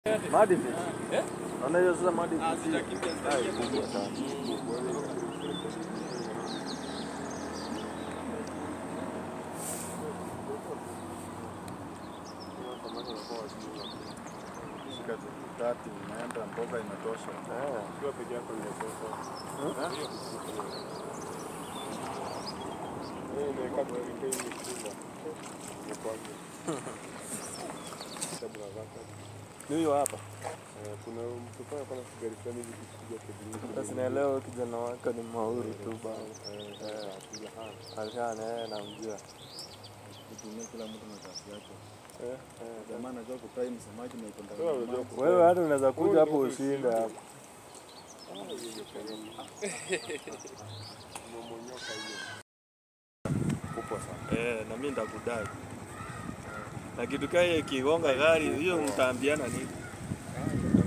Madi fish. Eh? Unajua sasa madi Ah, fish. sitakimbia Ah, zaidi. kubwa sana. Shika tu tatu imeenda mboga imetosha. Eh. Ukiwa peke yako imetosha. Eh, imeweka kwa ile mikubwa. Nakwambia. Sababu na zaka. Ni huyo hapa. Eh, kuna mtu pale kuna gari fulani hivi kipiga kiburi. Sasa naelewa huyo kijana wako ni mauri tu bana. Eh, eh, akila hana. Alishana yeye namjua. kutumia kila mtu na kazi yake. Eh, eh. Jamaa anajua kutai msemaji na iko ndani Wewe ya unajua maji. Wewe hata unaweza kuja hapo ushinde hapo. Umemonyoka hiyo. Kubwa sana. Eh, na mimi nitakudai. Na kitu kile kigonga gari hiyo mtaambiana nini?